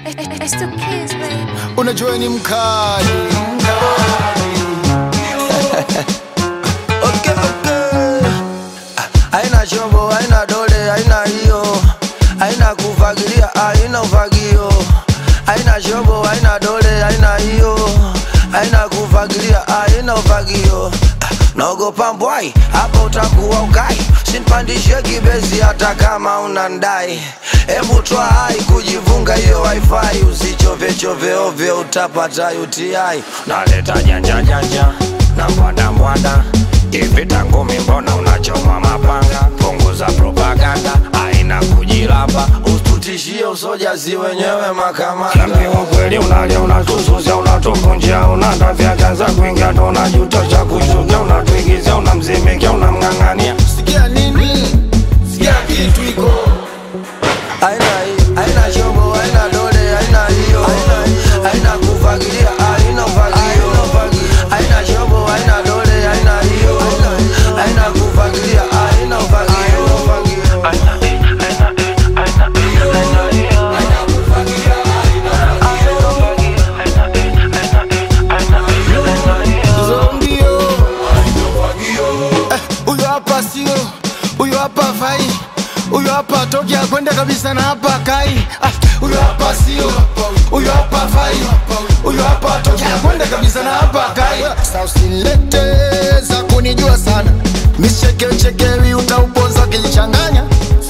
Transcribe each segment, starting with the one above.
It's the kids, baby. unajua ni mkali Okay, okay. Haina chombo, haina dole, haina hiyo, haina kufagilia, haina ufagio. Haina chombo, haina dole, haina hiyo, haina kufagilia, haina ufagio. Naogopa mbwai, hapa utakuwa ukai, sinpandishe kibezi hata kama unandai. Hebu twa hai kujivunga hiyo wifi, usichove chove ovyo, utapata UTI. naleta janja janja na mbwanda mbwanda ivita ngumi mbona unachoma mapanga punguza propaganda aina kujilamba Usitutishie usojazi wenyewe makamanda. Niambie ukweli unalia unatususia unatuvunjia unatafya kanza kuingia ndo unajutosha kushukia unatuigizia unamzimikia unamng'ang'ania sikia nini sikia kitu iko Haina hii, haina chombo, haina dole, haina hiyo, haina kufagilia, haina ufagio. Haina chombo, haina dole, haina hiyo, haina kufagilia, haina ufagio. zombio Eh, huyo hapa sio huyo hapa fai huyo hapa toki akwenda kabisa na hapa kai Ah, huyo hapa sio huyo hapa fai huyo hapa toki akwenda kabisa na hapa kai Sasa usilete za kunijua sana michekechekewi utauponza ukijichanganya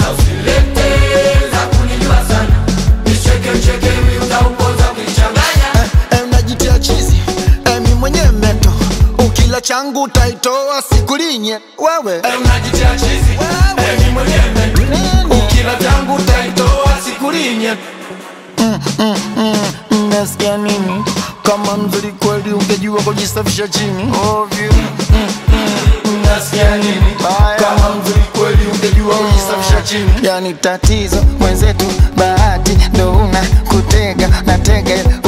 Eh, eh, unajitia chizi eh, mi mwenye meto ukila changu utaitoa sikulinye wewe eh, unajitia chizi eh, mi mwenye meto ukila changu utaitoa sikulinye nasikia nini kama mzuri kweli ungejua kujisafisha chini ovyo nasikia nini kama mzuri kweli ungejua kujisafisha chini yani tatizo mwenzetu bahati ndo una kutega natega